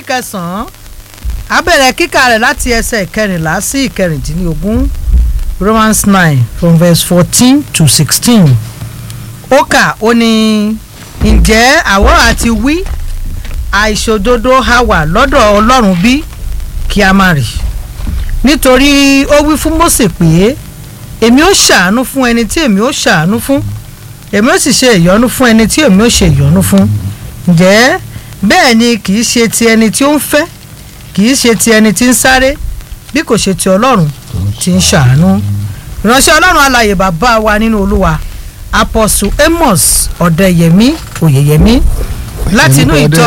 kẹsàn-án a bẹ̀rẹ̀ kíkà rẹ̀ láti ẹsẹ̀ ìkẹrìnlá sí ìkẹrìndínlógún Romans nine from verse fourteen to sixteen ó kà ó ní ǹjẹ́ àwọ̀ àti wí àìṣòdodo ha wà lọ́dọ̀ Ọlọ́run bí kí a má rí nítorí ó wí fún Mósè pé èmi ó ṣàánú fún ẹni tí èmi ó ṣàánú fún èmi ó sì ṣe ìyọ́nú fún ẹni tí èmi ó ṣe ìyọ́nú fún ǹjẹ́ bẹ́ẹ̀ ni kì í ṣe ti ẹni tí ó ń fẹ́ kì í ṣe ti ẹni tí ń sáré bí kò ṣe ti Ọlọ́run tí ń ṣàánú ìránṣẹ́ Ọlọ́run alààyè bàbá wa nínú Olúwa apọ̀sù Amos Ọ̀dẹ́yẹmí Oyèyẹmí láti inú ìjọ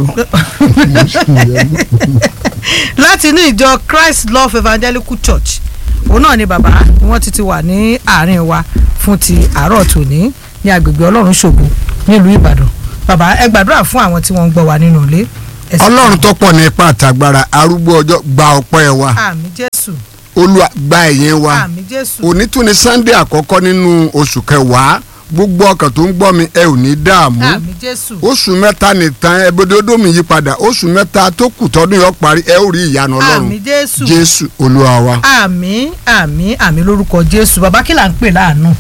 láti inú ìjọ Christ Love Evangelical Church òun náà ni bàbá ni wọ́n ti ti wà ní àárín wa fún ti àárọ̀ tòní ní agbègbè Ọlọ́run ṣògo nílùú Ìbàdàn bàbá ẹ gbàdúrà fún àwọn tí wọ́n ń gbọ́ wa nínú ilé. Ẹ sì- ọlọ́run tó pọ̀ ní ipa àtàgbára arúgbó ọjọ́ gba ọpẹ́ wa àmín Jésù olúwa gba ẹ̀yìn wa àmín Jésù òní tún ni sunday àkọ́kọ́ nínú oṣù kẹwàá gbogbo ọkàn tó ń gbọ́ mi ẹ ò ní dààmú àmín Jésù oṣù mẹ́ta nìtàn ẹbọdẹ odómi yí padà oṣù mẹ́ta tó kù tọdún yọ parí ẹ ó rí ìyanu ọlọ́run àmín Jésù jésù olúwa wa. àmín àmín àmín lórúkọ Jésù bàbá kí là ń pè láàánú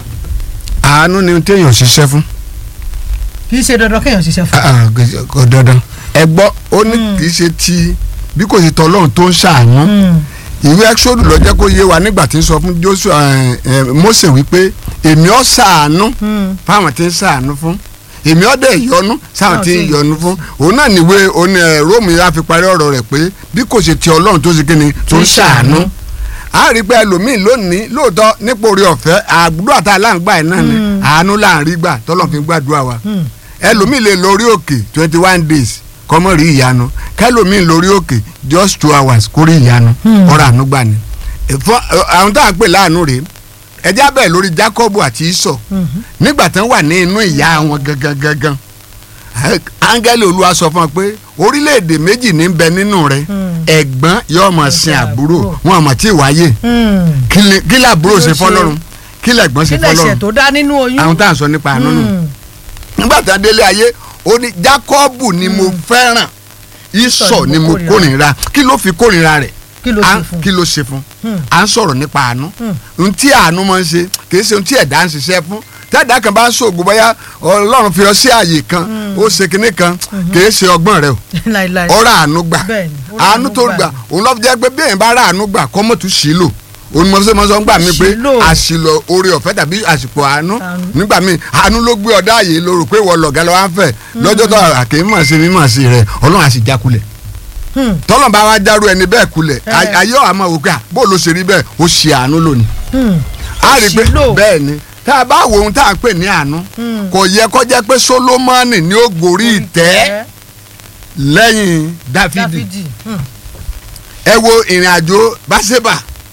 àánú ni téèyàn ṣiṣẹ́ fún kì í ṣe dandan kéèyàn ṣiṣẹ́ fún Ah, ah, kò dandan ẹ gbọ́ ó ní kì í ṣe ti bí kò ṣe tọ́lọ́run tó ń ṣàánú un. ìwé ẹ́xódù ló jẹ́ kó yé wa nígbà tí ń sọ fún Jóṣúà ẹ̀, ẹ̀, Mósè wípé èmi ó ṣàánú Mm. fáwọn tí ń ṣàánú fún èmi ó dẹ̀ yọ́nú sáwọn Náà tí ń tí- yọ́nú fún òun náà níwé oní ẹ̀, Róòmù yà fi parí ọ̀rọ̀ rẹ̀ pé bí kò ṣe ti Ọlọ́run tó ṣe kí ni tó ń ṣàánú a rí pé ẹlòmíín lónìí lóòótọ́ nípò orí ọ̀fẹ́ àgbúrò àti aláǹgbá ẹ̀ náà ni àánú là ń rí gbà tọ́lọ́ fi ń gbàdúrà wa Mm. ẹlòmíín lè lórí òkè twenty one days kọ́mọ́ rí ìyanu kẹlòmíín lórí òkè just two hours kó rí ìyanu Hmm. ọ̀rọ̀ àánú gbà ni. Fún- àwọn tá à ń pè láàánú rèé ẹjẹ́ abẹ́ lórí Jákọ́bù àti Ísọ̀ Mhm. nígbà tán wà ní inú ìyá wọn gangan gangan áńgẹ́lì Olúwa sọ fún wọn pé orílẹ̀-èdè méjì ní bẹ nínú rẹ Hmm. ẹ̀gbọ́n yóò máa sin àbúrò àbúrò. wọn àmọ́ tí ì wáyé Mm. kí ni- kí làbúrò Kí ló ṣe ṣe? fọlọ́run kí lẹ̀gbọ́n ṣe kí lẹ̀ṣẹ̀ fọlọ́run tó dá nínú oyún. àwọn tá à ń sọ nípa àánú nù Mm. nígbà tí a délé ayé ó ní Jákọ́bù ni mo fẹ́ràn Ísọ̀ ni mo kórìíra kí ló fi kórìíra rẹ̀ kí ló À ṣe ń- fún kí ló ṣe fún Hmm. à ń sọ̀rọ̀ nípa àánú Hmm. ohun tí àánú máa ń ṣe kì í ṣe ohun tí ẹ̀dá ń ṣiṣẹ́ fún tẹ́ẹ̀dá kan bá ń ṣògo bóyá Ọlọ́run fi ọ sí àyè kan ó ṣe kinní kan kì í ṣe ọgbọ́n rẹ o láìláì. ọ̀rọ̀ àánú gbà Bẹ́ẹ̀ni, ó rà àánú àánú tó gbà gbà ni. òun lọ́ fi jẹ́ pé bí èèyàn bá rà àánú gbà kọ́ mọ̀tún sí lò òun mọ̀ sọ́mọ́ sọ́ ń gbà mí pé Àṣìlò. àṣìlò oore ọ̀fẹ́ tàbí àsìkò àánú Àánú. nígbà míì àánú ló gbé ọ̀dá àyè ló rò pé wọ́n lọ̀gá lọ́wọ́ á fẹ́ lọ́jọ́ tó àkè mímọ̀ sí mímọ̀ sí rẹ̀ ọlọ́run á sì já kulẹ̀ Hmm. tọ́lọ̀ bá wá dárú ẹni bẹ́ẹ̀ kulẹ̀ Ẹ. ay- ayé àmọ́ òkè à bó ló ṣe rí bẹ́ẹ̀ ó ṣe àánú lónìí Hmm. a rí i pé Àṣìlò. bẹ́ẹ̀ ni tá a bá wo ohun tá a pè ní àánú Hmm. kò yẹ kó jẹ́ pé Sólómọ́nì ni ó gorí ìtẹ́ lẹ́yìn Dáfídì Dáfídì. Hmm. ẹ wo ìrìn àjò báṣẹ́bà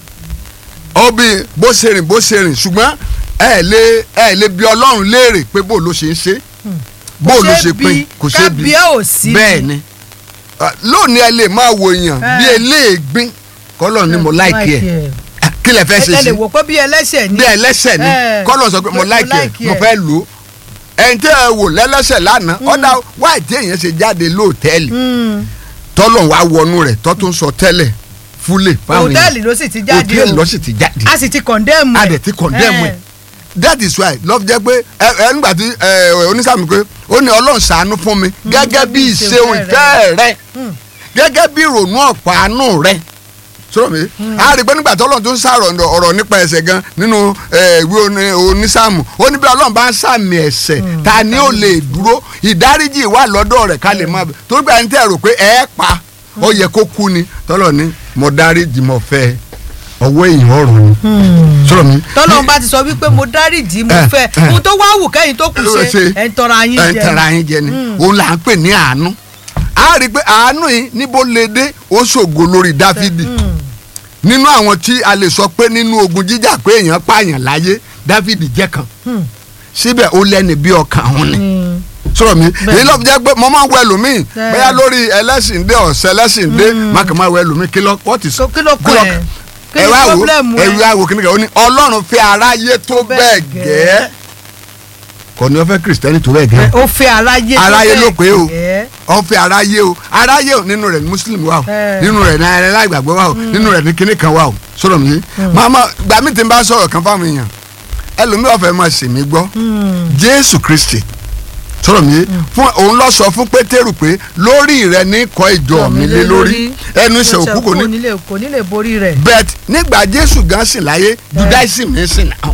ọbí bó ṣe rìn bó ṣe rìn ṣùgbọ́n ẹ lè ẹ lè bi ọlọ́run léèrè pé bó ló ṣe ń ṣe bó ló ṣe pín kò ṣe bí kábíyà ò sí. bẹ́ẹ̀ ni Ah, lónìí ẹ lè máa wo èèyàn Eh. bí eléègbín kọ́lọ̀ ni mo láìkí ẹ̀ Ah, kí lẹ fẹ́ ṣe ẹ sí lè wò pé bí ẹlẹ́ṣẹ̀ ni. bí ẹlẹ́ṣẹ̀ ni Eh. kọ́lọ̀ sọ pé mo Mo láìkí ẹ̀ like mo ẹ̀. fẹ́ lò ó ẹni tí ẹ wò lẹ́lẹ́ṣẹ̀ lánàá ọ̀dà wáì tí èèyàn ṣe jáde lóòtẹ́ẹ̀lì Hmm. tọ́lọ̀ wá wọnú rẹ̀ tọ́ tó ń sọ tẹ́lẹ̀ fúlẹ̀ fáwọn èèyàn hòtẹ́ẹ̀lì ló sì ti jáde hòtẹ́ẹ̀lì o ló sì ti jáde a sì ti kọ̀ndẹ́mù a dẹ̀ ti condemn ẹ̀ that is why love jẹ́ pé ẹ ẹ nígbà tí ẹ onísàmì pé ó ní ọlọ́run ṣàánú fún mi gẹ́gẹ́ bí ìṣeun ìfẹ́ rẹ gẹ́gẹ́ bí ìrònú ọ̀pọ̀ àánú rẹ sọ̀rọ̀ mi a rí i pé nígbà tí ọlọ́run tó ń sàrọ̀ ọ̀rọ̀ nípa ẹ̀ṣẹ̀ gan nínú ẹ, ìwé oní- onísàmù ó ní bí ọlọ́run bá ń sàmì ẹ̀ṣẹ̀ ta ni ó lè dúró ìdáríjì wà lọ́dọ̀ rẹ̀ ká lè máa bẹ̀ torí pé ẹni tẹ́ rò pé ẹ pa ó yẹ kó kú ni tọ́lọ̀ ni mo dáríjì mo fẹ́ ọwọ́ èèyàn ọ̀run ni sọ̀rọ̀ mi tọ́lọ́run bá ti sọ wípé mo dáríjì mo Eh, fẹ́ eh. ohun tó wá wù kẹ́yìn tó kù ṣe ẹ̀ ń tọrọ ayín ẹ̀ ń jẹ tara yín jẹ ni òun là ń pè ní àánú a rí i pé àánú yìí níbo lè dé ó ṣògo lórí dáfídì nínú àwọn tí a lè sọ pé nínú ogun jíjà pé èèyàn pààyàn láyé dáfídì jẹ́ kan síbẹ̀ ó lẹ́ni bí ọkàn òun ni sọ̀rọ̀ mi èyí ló fi jẹ́ pé mo máa ń wọ ẹlòmíì Bẹ́ẹ̀. bóyá lórí ẹlẹ́sìn dé ọ̀sẹ̀ ẹlẹ́sìn dé má kàn máa wọ ẹlòmíì kí ló what is Kí ló kọ kí ló- ẹ̀? Kí ẹ ni wá wò problem ẹ ẹ? wá wò kí ni kàn ó ní ọlọ́run fẹ́ aráyé tó bẹ́ẹ̀ gẹ́ kò ní ó fẹ́ kìrìsìtẹ́nì tó bẹ́ẹ̀ gẹ́ ó fẹ́ aráyé tó aráyé ló pé o gẹ́. ìfẹ́ ọ̀fẹ́ aráyé o aráyé o nínú rẹ̀ ní muslim wà o Eh. nínú rẹ̀ ní aláìgbàgbọ́ wà o nínú rẹ̀ ní kinní kan wà o sọ̀rọ̀ mi màmá gbàmí tí n bá sọ̀rọ̀ kan fáwọn èèyàn ẹlòmíì ọ̀fẹ́ máa ṣe mí gbọ́ jésù kristi sọ̀rọ̀ mi fún òun lọ sọ fún pétérù pé lórí rẹ ní kọ́ ìjọ mi lé lórí ẹnu ìṣe òkú kò ní kò ní lè borí rẹ̀. bet nígbà jésù gan sìn láyé judaism ní sìn náà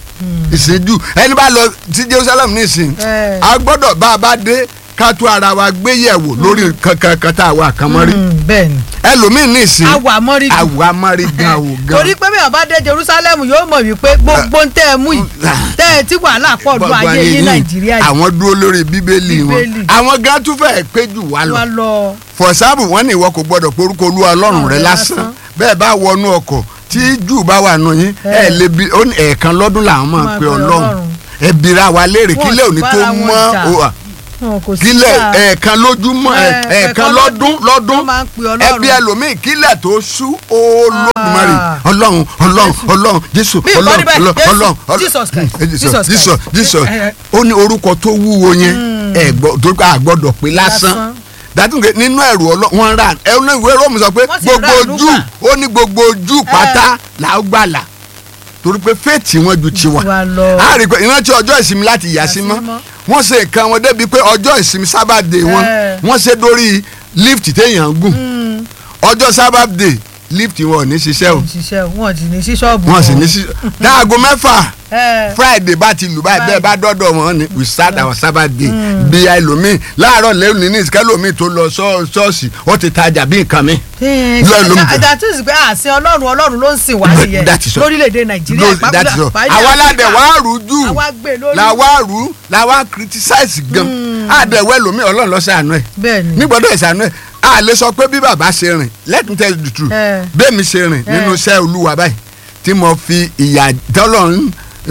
ìsìnjú ẹni bá lọ sí jerusalem ní ìsìn Eh. a gbọ́dọ̀ bá a bá dé ká tó ara wa gbé yẹ̀wò lórí kankan kan tá a wà kan mọ́rí Mm, bẹ́ẹ̀ ni ẹlòmíín ní ìsìn awà mọ́rí gan. àwa mọ́rí gan o gan torí pé bí ọba dé jerusalem yóò mọ̀ wípé gbogbo ń tẹ́ ẹ mú yìí tẹ́ ẹ tí wàhálà pọ̀ lu ayé yín nàìjíríà yìí àwọn dúró lórí bíbélì wọn Bíbélì. àwọn gan tún fẹ́ẹ́ pé jù wá lọ wá lọ. for example wọ́n ní ìwọ kò gbọ́dọ̀ porúkọ olúwa ọlọ́run rẹ Ọlọ́run lásán lásán. bẹ́ẹ̀ bá wọnú ọkọ̀ tí jù bá wà nù yín ẹ lè bi ó ní ẹ̀ẹ̀kan lọ́dún làwọn máa Máa pe pe ọlọ́run Ọlọ́run. ẹ bira wa léèrè Wọ́n kílẹ̀ sì òní tó bára wọn mọ́ jà. o, à, Wọn kò sí kílẹ̀ jà. ẹ̀ẹ̀kan lójúmọ́ ẹ̀- Ẹ- ẹ̀ẹ̀kan ẹ̀ẹ̀kan lọ́dún lọ́dún wọ́n máa ń pe Ọlọ́run. ẹbí ẹlòmíì kílẹ̀ tó sú olódùmarè Ah. ọlọ́run ọlọ́run ọlọ́run jésù Bí ìkọ́ni ọlọ́run bẹ́ẹ̀, ọlọ́run Jésù, ọlọ́run ọlọ́run Jesus Christ, Mm, Jesus Jesus Jesus Christ. Jesus Eh, eh. ó ní orúkọ tó wúwo yẹn ẹ gbọ́ tó ká gbọ́dọ̀ pé lásán Lásán. dàtúnkẹ nínú ẹrù ọlọ wọn rà ẹ ní ìwé róòmù sọ pé Wọ́n sì gbogbo ra àánú ojú gbà. ó ní gbogbo ojú pátá là ó gbàlà torí pé fèètì wọn ju tiwa Tiwa lọ. a rí i pé ìrántí ọjọ́ ìsinmi láti yà sí mọ́ mọ́. wọ́n ṣe nǹkan wọn débi pé ọjọ́ ìsinmi sábàdé wọn Eh. wọ́n ṣe dórí lift téèyàn ń gùn ọjọ́ sábàdé lift wọn ò ní ṣiṣẹ́ o ṣiṣẹ́ wọn sì ní sí ṣọ́ọ̀bù. wọ́n sì ní ṣiṣẹ́ dáago mẹ́fà ẹ friday bá ti lù báyìí bẹ́ẹ̀ bá dọ́dọ̀ wọn ni we start our sabbath day bí ẹlòmíì láàárọ̀ lẹ́yìn ní ìsìkẹ́lòmíì tó lọ ṣọ́- ṣọ́ọ̀ṣì ó ti tajà bí nǹkan mi. Lọ́ọ̀ ló ń bẹ̀. that is pé àsìn ọlọ́run ọlọ́run ló ń sìn wá sí yẹn That is all. lórílẹ̀‐èdè nàìjíríà Ló- that is all. àwa ládẹ̀ wá rú jù àwa gbé lórí. làwa rú làwa criticize gan àdẹ̀wọ̀ ẹlòmíì ọlọ́run ló ṣàánú ẹ̀ bẹ́ẹ̀ ni nígbàdọ̀ ìṣàánú ẹ̀ a lè sọ pé bí bàbá ṣe rìn let me tell you the truth Eh. bẹ́ẹ̀ mi ṣe rìn nínú iṣẹ́ olúwa báyìí tí mo fi ìyà tọ́lọ́run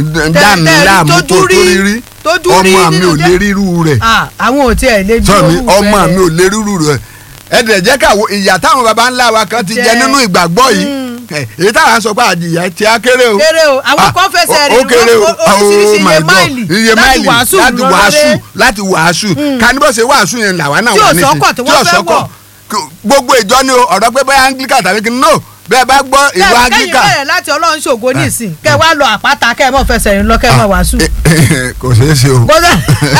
dá mi tẹ́- láàmú tójú tó tó rí- rírí tójú rí ọmọ mi nínú ò jẹ́- lè rírú rẹ̀ Ah, àwọn ò tiẹ̀ lè bí sọ mi orúfẹ́ ọmọ rẹ̀. mi ò lè rírú rẹ̀ ẹ̀dẹ̀ jẹ́ ká wo ìyà táwọn baba ńlá wa kan ti jẹ Jẹ. nínú ìgbàgbọ́ yìí ẹ̀, èyí táwọn sọ pé àjìyà ti á kéré o kéré o àwọn Ah, kan fẹsẹ̀ ó- rìn ó kéré o oríṣiríṣi Oh my iye God. máìlì iye láti máìlì wàásù láti lọ́lọ́dẹ. wàásù láti wàásù kanibọ́sẹ̀ wàásù yẹn làwa náà Tí wà ò nísìnyí sọ́kọ̀ tí wọ́n fẹ́ wọ̀. Kò- gbogbo ìjọ ni o ọ̀rọ̀ pé bẹ́ẹ̀ anglican tàbí kí n no bẹ́ẹ̀ bá gbọ́ ìwà kẹ́yìn anglican bẹ̀rẹ̀ láti ọlọ́run ṣògo nísìn kẹ́ wá lọ àpáta kẹ́ ẹ mọ̀ fẹsẹ̀ rìn lọ kẹ́ ẹ mọ̀ wàásù. kò ṣeé ṣe o Kódà.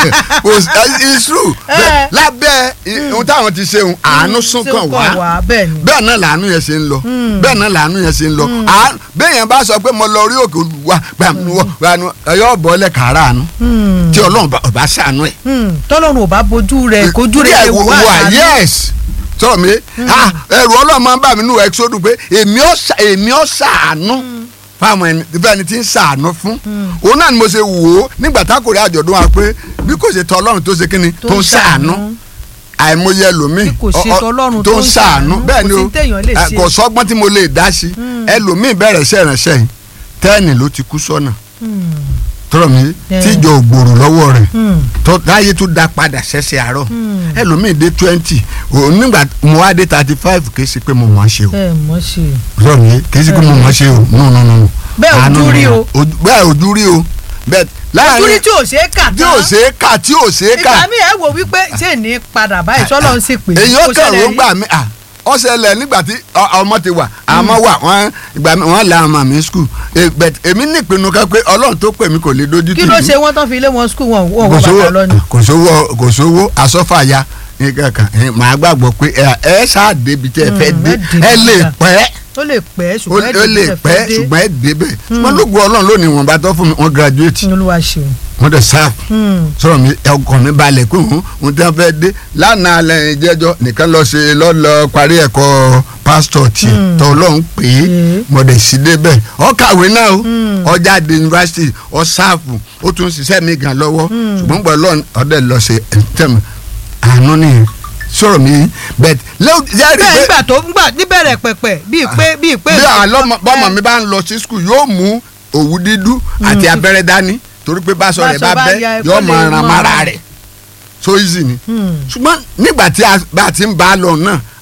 kò sí it's true Eh. Bẹ́ẹ̀, lábẹ́ i- ohun táwọn ti ṣe ohun àánú sún kàn wá bẹ́ẹ̀ ni. bẹ́ẹ̀ náà làánú yẹn ṣe ń lọ bẹ́ẹ̀ náà làánú yẹn ṣe ń lọ À- bẹ́ẹ̀ yẹn bá sọ pé mo lọ orí òkè olùwà gbàmúwọ̀ gbàmú ẹ̀yọ́ bọ́ọ̀lẹ̀ kàrà àánú tí ọlọ́run bá- ọba ṣàánú ẹ̀ Hmm, tọ́lọ́run ò bá bojú rẹ̀ kojú rẹ̀ Díẹ̀ ewu wà àṣà yes sọ mi ah, ẹrù ọlọ́run máa ń bà mí nù ẹ́xódù pé èmi ó ṣà- èmi ó ṣàánú fáwọn ẹni fẹ́ni tí ń ṣàánú fún òun náà ni mo ṣe wò ó nígbà tákòrí àjọ̀dún wa pé bí kò ṣe tọ ọlọ́run tó ṣe kí ni tó ń ṣàánú àìmọye ẹlòmíì Bí kò ṣe ọ- ọ- tọlọ́run tó tó ń ń ṣàánú ṣàánú, bẹ́ẹ̀ kò ni sí o téèyàn lè ẹ, ṣe. kò sọ́gbọ́n tí mo lè dá sí ẹlòmíì bẹ̀rẹ̀ iṣẹ́ ìránṣẹ́ yìí tẹ́ẹ̀nì ló ti kú sọ́nà tọrọ mi Yeah. tíjọ ògbòrò lọ́wọ́ rẹ̀ Hmm. tó láyé tó dá padà ṣẹ̀ṣẹ̀ àárọ̀ ẹlòmíì dé twenty òun nígbà mo wá dé thirty five kì í ṣe pé mo mọ̀ ọ́n ṣe o ẹ mọ̀ ṣe. sọ mi kì í ṣe pé mo mọ̀ ọ́n ṣe o no no no no. Bẹ́ẹ̀ Àánú ojú ni. rí o. Ojú- bẹ́ẹ̀ ojú rí o bẹ́ẹ̀ láàrin ojúrí tí ò ṣe é kà tí ò ṣe é kà tí ò ṣe é kà ìgbà mi ẹ wò wípé ṣé ní padà báyìí sọ́lọ́run sì pè é. èyí ó Kò kàn ṣẹlẹ̀ ló rí. gbà mí à ó ṣẹlẹ̀ nígbà tí ọ- ọmọ ti wà àmọ́ wà wọ́n ìgbà mi wọ́n la ọmọ mi skul èmi ní ìpinnu kan pé ọlọ́run tó pè mí kò lè dojú tì kí mí ló ṣe wọ́n tán fi ilé wọn skul wọn wọn kò wọ sówó bàtà lọ ni. kò sówó kò sówó asọ́fàya ní kankan ẹ, màá gbàgbọ́ pé ẹ ẹ ṣáà débi tẹ́ ẹ fẹ́ Mm, dé ẹ dé ẹ lè gíga. pẹ́ ó lè pẹ́ ó ṣùgbọ́n ó lè pẹ́ ṣùgbọ́n ẹ débẹ̀ ṣùgbọ́n lóògùn ọlọ́run lónìí wọn bá tọ́ fún mi wọ́n graduate olúwa ṣeun. wọ́n dẹ̀ sáà Hmm. sọ̀rọ̀ mi ọkàn mi balẹ̀ pé òun òun tí wọ́n fẹ́ dé lánàá lẹ́yìn jẹ́jọ́ nìkan lọ ṣe lọ́lọ́ parí ẹ̀kọ́ pásítọ̀ tí tọ́ ọlọ́run pé Mm. mo dẹ̀ sí débẹ̀ ọ kàwé náà o ọ jáde yunifásitì ọ sáàfù ó tún ṣiṣẹ́ mi gan lọ́wọ́ ṣùgbọ́n gbọ́ lọ́n ọdẹ lọ ṣe ẹ̀ńtẹ̀m àánú nìyẹn sọ̀rọ̀ mi bẹ́ẹ̀ lẹ́yìn bẹ́ẹ̀ pé nígbà tó ń gbà níbẹ̀rẹ̀ pẹ̀pẹ̀ bíi pé bíi pé. bí àlọ́ bọ́mọ mi bá ń lọ sí skul yóò mú òwú dídú àti abẹ́rẹ́ dání torí pé báṣọ rẹ̀ bá Báṣọ bá bẹ́ ya, yóò kó lè máa ran mọ́. mara rẹ̀ so easy ni Hmm. ṣùgbọ́n nígbà tí a bá ti ń bá a lọ náà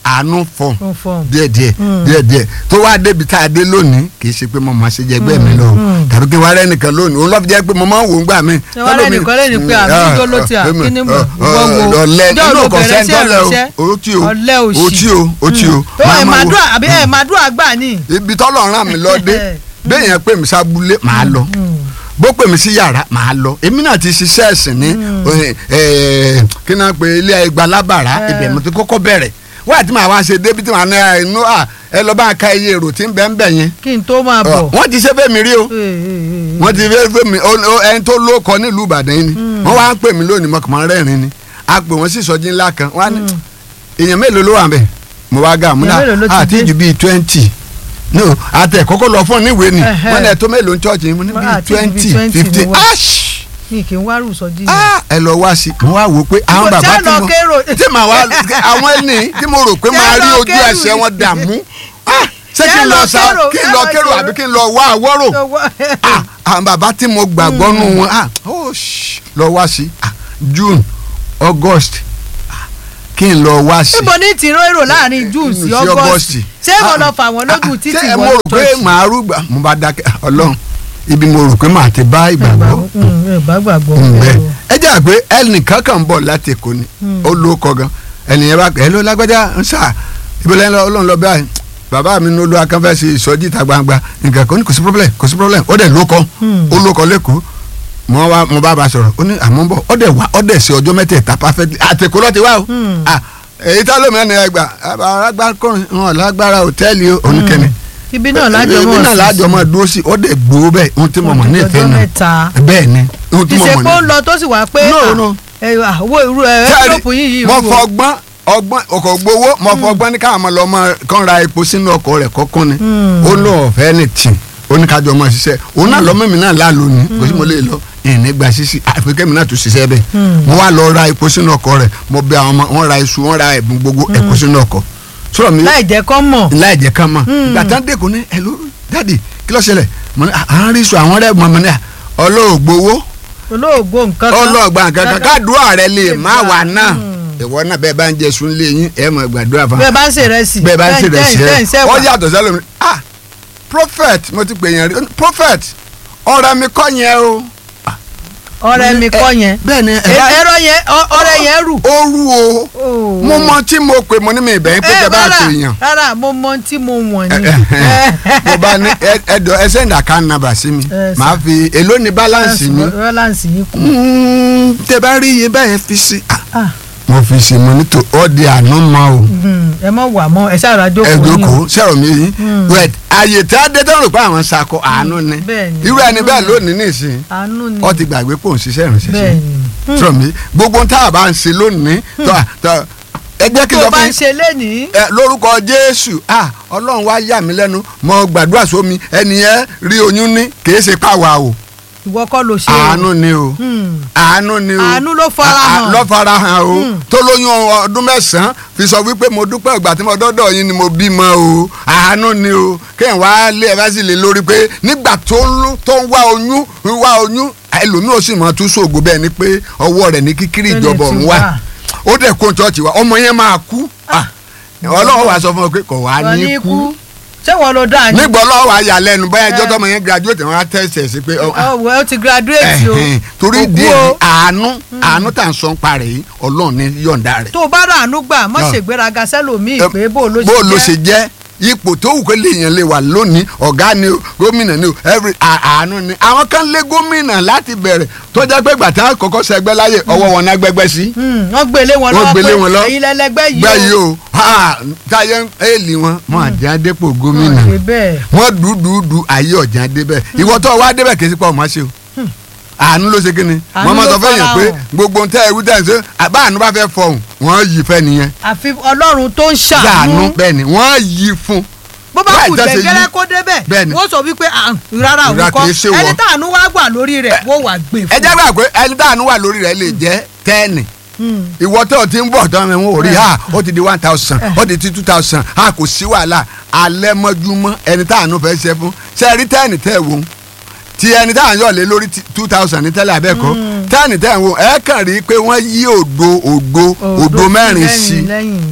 àánú fọ ó fọ́ọ̀mù. díẹ̀díẹ̀ Mm. díẹ̀díẹ̀ tó wá débi tá a dé lónìí kì í ṣe pé mo máa ṣe jẹ ẹgbẹ́ mi lọ Mm. tàbí kí n wá rẹ́ nìkan lónìí òun lọ́ọ́ jẹ́ pé mo máa ń wò ó gbà mí. Ẹ wá rẹ́ nìkan lẹ́yìn pé àbí ijó ló ti à, kí ni mo- ìwọ wo? ọ̀lẹ́ Ǹjẹ́ nínú o kò bẹ̀rẹ̀ sí sẹ́ńtọ́lẹ̀ ẹ̀ránṣẹ́? o ó tí o Ọ̀lẹ òṣì. ó tí o ó tí o. ó Máa ẹ̀ máa máa wo- dúrà àbí ẹ̀ máa dúrà gbà ní. ibi tọ́lọ̀ ràn mí lọ dé bẹ́ẹ̀ yẹn pè mí sábúlé màá lọ bó pè mí sí yàrá màá lọ èmi náà ti ṣiṣẹ́ ẹ̀sìn ní eh, eh, kí náà pé ilé ẹgbà lábàrá Eh. ibẹ̀ mo ti kọ́kọ́ bẹ̀rẹ̀ wáyà tí màá wá ṣe débi tí màá ní ẹ, inú à ẹ lọ bá ń ka iye èrò tí ń bẹ ń bẹ yẹn kí n tó máa bọ̀. wọ́n ti ṣe fẹ́ mi rí o Ee, ee, ee. wọ́n ti fẹ́ fẹ́ mi ó- ó- ẹni tó ló kọ nílùú Ìbàdàn yìí ni wọ́n wá ń pè mí lónìí mo kàn máa ń rẹ́rìn ni a pè wọ́n sí ìsọjí ńlá kan wọ́n á ní èèyàn mélòó ló wà ń bẹ̀ mo wá ga àmúdá Èèyàn mélòó ló ti àti dé? ju bíi twenty no àtẹ kọ́kọ́ lọ fún níwèé ni Ẹhẹ́. wọ́n ní ẹ tó mélòó ń chọ́ọ̀chì mo ní Wọ́n bíi àti ju bíi twenty 20 fifteen ni wọ́n. ash mi kì í wá rùsọ jí. ah ẹ lọ wá sí mo wá wò ó pé àwọn Ṣé bàbá tí lọ mo kérò? tí màá wá àwọn ẹni tí mo rò pé Ṣé máa rí lọ ojú kérò ẹsẹ̀ ni? wọn dààmú ah ṣé Ṣé kí n lọ lọ sa kérò? kí n Ṣé lọ lọ kérò kérò? àbí kí n lọ wá àwọ̀rò ah àwọn bàbá tí mo gbàgbọ́ nù wọn ah oh shh, lọ wá sí ah June August ah, kí n lọ wá sí. níbo ní tìró èrò láàrin june sí august ṣé mo lọ fà wọ́n lójú títì ṣé mo wọ́n rò pé màá rúgbà mo bá dákẹ́ ọlọ́run ibi mo rò pé màá ti bá ìgbàgbọ́ bá gbàgbọ́ bẹ́ẹ̀ ẹ jẹ́ àgbẹ̀ ẹnìkan kan bọ̀ láti èkó ni ó ló kọ gan ẹnìyẹn bá ẹ ló lágbájá ń sà ìbílẹ̀ ọlọ́run lọ báyìí bàbá mi ní olú akánfẹ́ ṣe ìsọjí ìta gbangba nǹkan kan ní kò sí problem kò sí problem ó dẹ̀ ló kọ ó ló kọ lẹ́kọ̀ọ́ mo wá mo bá ba sọ̀rọ̀ ó ní àmọ́ bọ̀ ó dẹ̀ wá ó dẹ̀ ṣe ọjọ́ mẹ́tẹ̀ẹ̀ta perfectly àtẹ̀kọ́ lọ́ọ́ ti wá o Ah, èyí tá lómi ẹni ẹgbà alágbákùnrin wọn lágbára hòtẹ́ẹ̀lì oníkẹ́ni ibi náà lájọ ibi mọ̀ náà lájọ mọ́ dúró sí ó dẹ̀ gbowó bẹ́ẹ̀ ohun tí mo mọ̀ ní ìfẹ́ ọjọ́ náà mẹ́ta bẹ́ẹ̀ ni ohun tí mo mọ̀ ní ìsèpò ń lọ tó sì wá pé No, ah, no. ẹ, ah, owó irú ẹ Sẹ́ẹ̀rì, ẹ́ńtọ́pù yìí yìí mo wúwo. fọgbọ́n ọgbọ́n ọkọ̀ gbowó mo fọgbọ́n ní káwọn ọmọ lọ mọ kán ra epo sínú ọkọ̀ rẹ̀ kọ́kọ́ ni ó lọ ọ̀fẹ́ ní tì ó ní kájọ ọmọ ṣiṣẹ́ òun náà lọ́mọ mi náà láàlú ni kò sí mo lè lọ ìní gba ṣíṣí àfikẹ́ mi náà tún ṣiṣẹ́ bẹ́ẹ̀ mo wá lọ ra epo sínú ọkọ̀ rẹ̀ mo bẹ àwọn ọmọ wọn ra iṣu wọn ra ẹ̀bùn gbogbo ẹ̀kọ́ sínú ọkọ̀ sọ̀rọ̀ mi láì jẹ́ kọ́ mọ̀ láì jẹ́ kán mọ̀ ìgbà tán dẹ́kun ní ẹ̀ ló dáàdì kí ló ṣẹlẹ̀ mo ní à ń rí iṣu àwọn rẹ̀ mọ̀ mọ̀ ní à ọlọ́ọ̀gbowó olóògbó nǹkan kan ọlọ́ọ̀gbà kankan kádùúrà rẹ lè má wà náà ìwọ náà bẹ́ẹ̀ bá ń jẹ sun lé yín ẹ̀ mọ̀ gbàdúrà fún bẹ́ẹ̀ bá ń ṣe ìrẹsì bẹ́ẹ̀ bá ń ṣe rẹ̀ sí tẹ́ ń ẹ̀ sẹ́wà. ọ yàtọ̀ sẹ́lẹ̀ mi ah prophet mo ti pè yẹn rí prophet ọ̀rẹ́ mi kọ́ yẹn o. ọ̀rẹ́ mi kọ́ yẹn bẹ́ẹ̀ ni Ẹ- ẹ̀rọ yẹn ọ- ọ̀rẹ́ yẹn rù. ó rú o mo mọ tí mo pè mo ní mi ìbẹ̀yìn pé tẹ bá rárá, pè yàn rárá mo mọ tí mo wọ̀n ni. mo bá ní ẹ- ẹdọ ẹ send account number sí mi Ẹ sà. màá fi èló ni balance mi balance yìí kù. Mm, tẹ bá rí iye báyẹn fi sí ah, Ah, mo fi sí mo ní tó ọ́ di àná mọ́ o. mm, ẹ mọ wà mọ ẹ ṣáà rájò kò ní o. ẹ̀dọ́kọ̀ sẹ̀rọ̀ mi yìí wẹ̀t àyè tí a dé tó ń rò pé àwọn sakọ àánú ni bẹ́ẹ̀ ni. irú ẹni bẹ́ẹ̀ lónìí nìsín àánú ni. ọ ti gbàgbé pò ń ṣiṣẹ́ ìrìnsẹ̀ bẹ́ẹ̀ sí ni. sọ̀rọ̀ mi gbogbo tá a bá ń ṣe lónìí tó a- tó a- ẹ jẹ́ kí n tó sọ o bá fún ń yín ṣe lénìí. ẹ, lórúkọ Jésù ah Ọlọ́run wá yà mí lẹ́nu mo gbàdúrà sómi ẹni yẹn rí oyún ní kìí ṣe pàwà o ìwọ kọ́ ló ṣe o. àánú ni o Hmm. àánú ni o Àánú ló farahàn. À- à- ló farahàn o tó lóyún ọdún mẹ́sàn-án fi sọ wípé mo dúpẹ́ ìgbà tí mo dọ́dọ̀ yín ni mo bímọ o àánú ni o kéèyàn wá lé ẹ bá sì lè lórí pé nígbà tó ń lú- tó ń wá oyún ń wá oyún ẹlòmíì ó sì mọ tún sóògùn bẹ́ẹ̀ ni pé ọwọ́ rẹ̀ ní kíkiri Bẹ́ẹ̀ ni ìjọba ti ọ̀hún wà. wà ó dẹ̀ kó chọ́ọ̀chì wa ọmọ yẹn máa kú Ah, ọlọ́run wàá sọ fún ọ pé kò wá wọ́n ní ní kú kú. ṣé wọ́n ló dáa ni. nígbà ọlọ́run wàá yà lẹ́nu báyà ẹjọ́ Eh. tọmọ yẹn graduate wọn á tẹ̀sẹ̀ sí pé ọ- ọwọ́ ẹ ti graduate o. Ẹ̀hẹ̀n, torí Kò kú díẹ̀ o. àánú àánú tà ń sọ ń parẹ́ yìí ọlọ́run ní yọ̀ǹda rẹ̀. tó o bá rà àánú gbà má Ah. ṣègbéraga sẹ́lòmíì Ẹ, pé bó o ló bó ló ṣe ṣe jẹ́ ipò tó wù kó léèyàn lè wà lónìí ọ̀gá ni o gómìnà ni o every à- àánú ni àwọn kan lé gómìnà láti bẹ̀rẹ̀ tó jẹ́ pé gbàtà kọ́kọ́ sẹgbẹ́ láyè ọwọ́ wọn náà gbẹgbẹ́ sí Hmm, wọ́n gbélé wọn Wọ́n lọ́wọ́ gbélé wọn lọ. pé ẹ̀yin lẹ́lẹ́gbẹ́ yìí gbẹ́ yìí o ha, táyé ń èèlì wọn wọn àjẹ́ àdépò gómìnà Wọ́n ṣe bẹ́ẹ̀. wọn dùdùdù ayé ọ̀jà débẹ̀ ìwọ tó wá débẹ̀ kì í sí pa ọmọ ṣe o àánú ló ṣe kí ni Àánú wọn máa ló sọ fẹ́yìn pé farahàn. gbogbo ohun tẹ́ ẹ wí tẹ́ ẹ ṣe àbá àánú bá fẹ́ fọhùn wọ́n yí fẹ́ nìyẹn àfi ọlọ́run tó ń ṣàánú ṣàánú bẹ́ẹ̀ ni wọ́n yí fún bó bá láì kù jẹ́ ṣe jẹ́gẹ́rẹ́ yí. kó débẹ̀ Bẹ́ẹ̀ ni. wọ́n sọ wípé ah, rárá òun Rárá, kọ́ kìí ṣe wọ. ẹni táànú wá gbà lórí rẹ̀ wọ́n wà gbé ẹ fún jẹ́ gbà pé ẹni tá àánú wà lórí rẹ̀ lè jẹ́ tẹ́ẹ̀nì Hmm. ìwọ tó o ti ń bọ̀ tán mi wọ́n ò rí ha ó ti di one thousand ó ti di two thousand ha kò sí wàhálà alẹ́ mọ́júmọ́ ẹni tá àánú fẹ́ ṣe fún ṣe rí tẹ́ẹ̀nì tẹ́ ẹ̀ wò ó ti ẹni tá à ń yọ̀ lé lórí two thousand ní tẹ́lẹ̀ abẹ́kọ́ tẹ́ẹ̀nì tẹ́ ẹ̀ wò ẹ kàn rí i pé wọ́n yí òdo òdo òdo mẹ́rin sí lẹ́yìn